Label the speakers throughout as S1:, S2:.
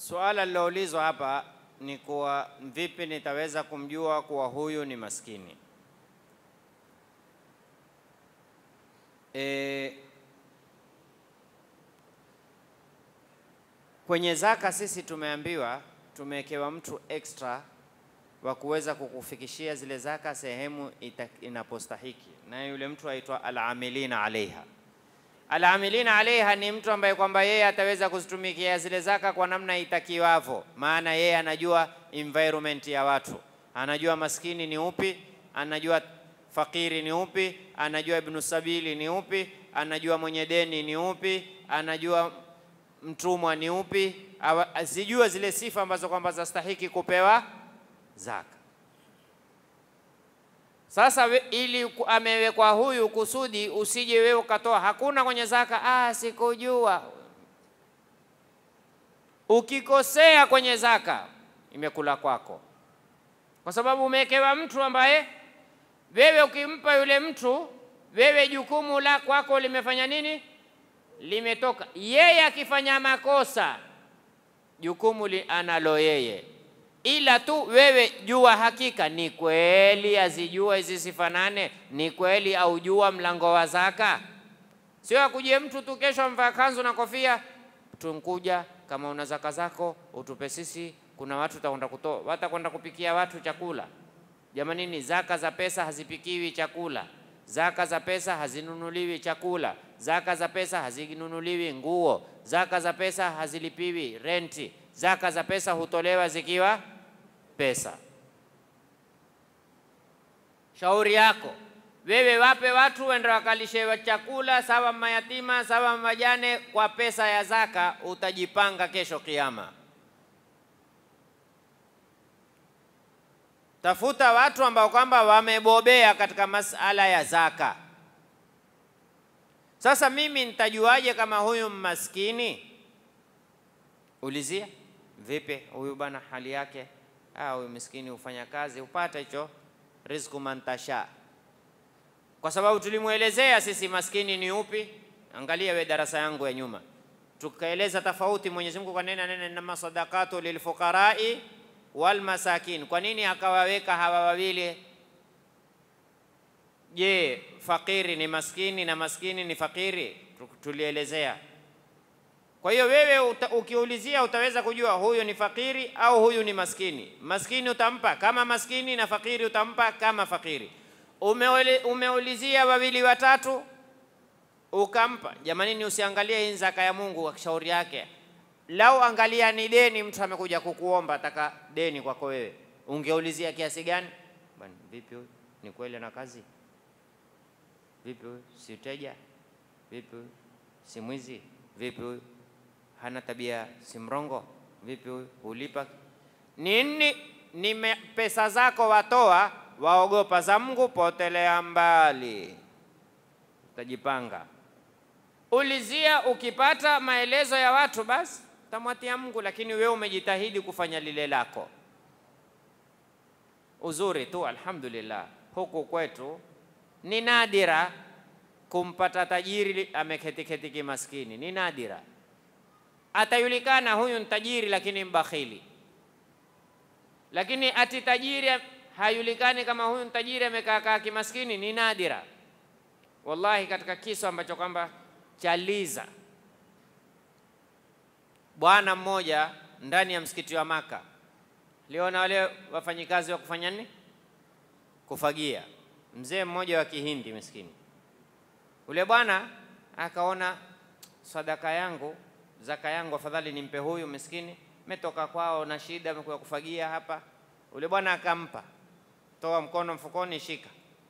S1: Suala liloulizwa hapa ni kuwa vipi nitaweza kumjua kuwa huyu ni maskini. E, kwenye zaka sisi tumeambiwa tumewekewa mtu extra wa kuweza kukufikishia zile zaka sehemu ita- inapostahiki, na yule mtu aitwa alamilina alaiha. Alamilina alaiha ni mtu ambaye kwamba yeye ataweza kuzitumikia zile zaka kwa namna itakiwavyo, maana yeye anajua environment ya watu, anajua maskini ni upi, anajua fakiri ni upi, anajua ibnu sabili ni upi, anajua mwenye deni ni upi, anajua mtumwa ni upi, awa- azijua zile sifa ambazo kwamba zastahiki kupewa zaka. Sasa we, ili ku- amewekwa huyu kusudi usije wewe ukatoa hakuna kwenye zaka, ah, sikujua. Ukikosea kwenye zaka imekula kwako, kwa sababu umewekewa mtu ambaye wewe ukimpa yule mtu, wewe jukumu la kwako limefanya nini? Limetoka. Yeye akifanya makosa, jukumu li analo yeye, ila tu wewe jua hakika ni kweli azijua hizi sifa nane, ni kweli aujua mlango wa zaka. Sio akuje mtu tu kesho amvaa kanzu na kofia, tunkuja kama una zaka zako utupe sisi, kuna watu utakwenda kutoa, watakwenda kupikia watu chakula. Jamanini, zaka za pesa hazipikiwi chakula, zaka za pesa hazinunuliwi chakula, zaka za pesa hazinunuliwi nguo, zaka za pesa hazilipiwi renti, zaka za pesa hutolewa zikiwa pesa. Shauri yako wewe, wape watu wende wakalishe chakula, sawa mayatima, sawa majane, kwa pesa ya zaka, utajipanga kesho Kiyama. Tafuta watu ambao kwamba wamebobea katika masala ya zaka. Sasa mimi nitajuaje kama huyu maskini? Ulizia vipi huyu bwana, hali yake ah, huyu miskini hufanya kazi upata hicho rizku mantasha, kwa sababu tulimwelezea sisi maskini ni upi. Angalia we darasa yangu ya nyuma, tukaeleza tofauti. Mwenyezi Mungu kanena nena inama sadaqatu lilfuqarai wal masakin. Kwa nini akawaweka hawa wawili? Je, fakiri ni maskini na maskini ni fakiri? Tu- Tulielezea. Kwa hiyo wewe uta, ukiulizia utaweza kujua huyu ni fakiri au huyu ni maskini. Maskini utampa kama maskini na fakiri utampa kama fakiri. Umeule, umeulizia wawili watatu ukampa. Jamanini, usiangalie hii ni zaka ya Mungu kwa shauri yake. Lau angalia ni deni, mtu amekuja kukuomba ataka deni kwako wewe, ungeulizia kiasi gani? Bwana, vipi huyu ni kweli ana kazi? Vipi huyu si mteja? Vipi huyu si mwizi? Vipi huyu hana tabia, si mrongo? Vipi huyu hulipa nini? Ni me- pesa zako watoa, waogopa za Mungu, potelea mbali, utajipanga. Ulizia, ukipata maelezo ya watu basi utamwatia Mungu, lakini wewe umejitahidi kufanya lile lako. Uzuri tu, alhamdulillah, huku kwetu ni nadira kumpata tajiri ameketiketi kimaskini, ni nadira. Atajulikana huyu ni tajiri lakini mbakhili, lakini ati tajiri hayulikani kama huyu ni tajiri amekaa kaa kimaskini, ni nadira. Wallahi, katika kisa ambacho kwamba chaliza bwana mmoja ndani ya msikiti wa Maka liona wale wafanyikazi wa kufanya nini, kufagia. Mzee mmoja wa Kihindi miskini, ule bwana akaona sadaka yangu, zaka yangu, afadhali nimpe huyu miskini, metoka kwao na shida, amekuja kufagia hapa. Ule bwana akampa, toa mkono mfukoni, shika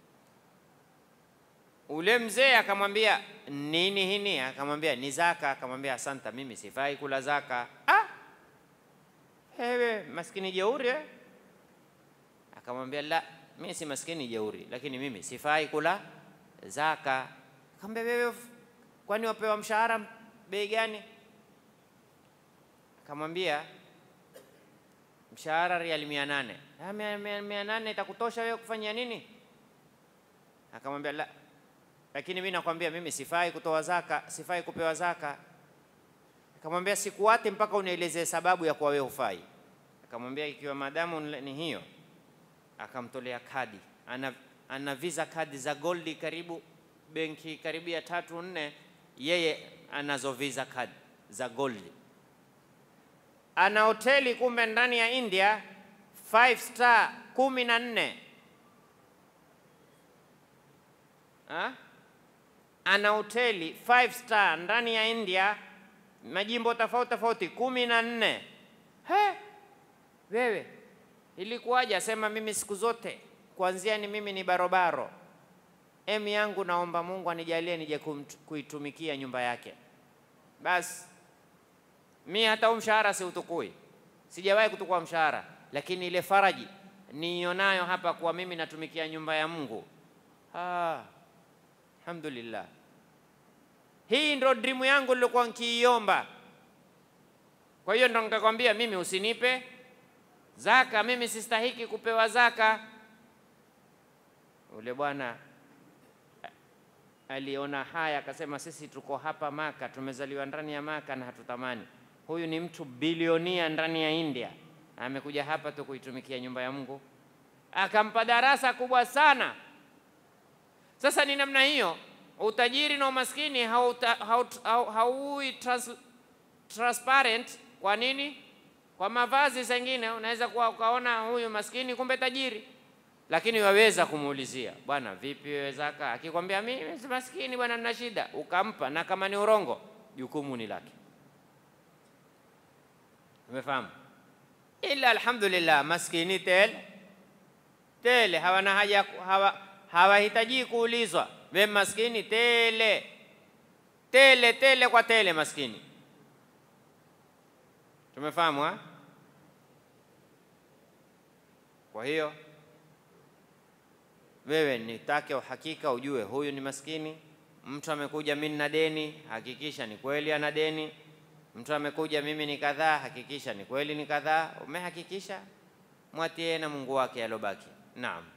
S1: Ule mzee akamwambia nini hini? Akamwambia ni zaka. Akamwambia asanta, mimi sifai kula zaka. Ah, ewe maskini jeuri eh? Akamwambia la, mimi si maskini jeuri, lakini mimi sifai kula zaka. Akamwambia wewe, kwani wapewa mshahara bei gani? Akamwambia mshahara riali mia nane. Ah, mia, mia, mia nane itakutosha wewe kufanyia nini? Akamwambia la, lakini mimi nakwambia mimi sifai kutoa zaka, sifai kupewa zaka. Akamwambia sikuwate mpaka unielezee sababu ya kuwa wewe hufai. Akamwambia ikiwa madamu ni hiyo, akamtolea kadi. Ana, ana visa kadi za goldi karibu benki karibu ya tatu nne, yeye anazo visa kadi za goldi. Ana hoteli kumbe ndani ya India five star kumi na nne Ha? ana hoteli five star ndani ya India, majimbo tofauti tofauti kumi na nne. He, wewe ilikuwaje? Asema mimi siku zote kuanzia ni mimi ni barobaro, emi yangu naomba Mungu anijalie nije kuitumikia nyumba yake. Basi mi hata huu mshahara si utukui, sijawahi kutukua mshahara, lakini ile faraji niionayo hapa kuwa mimi natumikia nyumba ya Mungu ah. Alhamdulillah, hii ndo dream yangu nilikuwa nkiiomba. Kwa hiyo ndo nikakwambia mimi usinipe zaka, mimi sistahiki kupewa zaka. Ule bwana aliona haya, akasema sisi tuko hapa Maka, tumezaliwa ndani ya Maka na hatutamani. Huyu ni mtu bilionia ndani ya India, amekuja hapa tu kuitumikia nyumba ya Mungu. Akampa darasa kubwa sana. Sasa ni namna hiyo, utajiri na umaskini hauui trans, transparent. Kwa nini? Kwa mavazi zengine unaweza kuwa ukaona huyu maskini kumbe tajiri, lakini waweza kumuulizia bwana, vipi wewe zaka? Akikwambia mimi si maskini bwana, nina shida, ukampa, na kama ni urongo, jukumu ni lake. Umefahamu? Ila alhamdulillah, maskini tele tele, hawana haja hawa hawahitaji kuulizwa, we maskini tele tele tele kwa tele, maskini. Tumefahamu ha? Kwa hiyo wewe nitake uhakika, ujue huyu ni maskini. Mtu amekuja mimi na deni, hakikisha ni kweli ana deni. Mtu amekuja mimi ni kadhaa, hakikisha ni kweli ni kadhaa. Umehakikisha, mwatie na Mungu wake alobaki. Naam.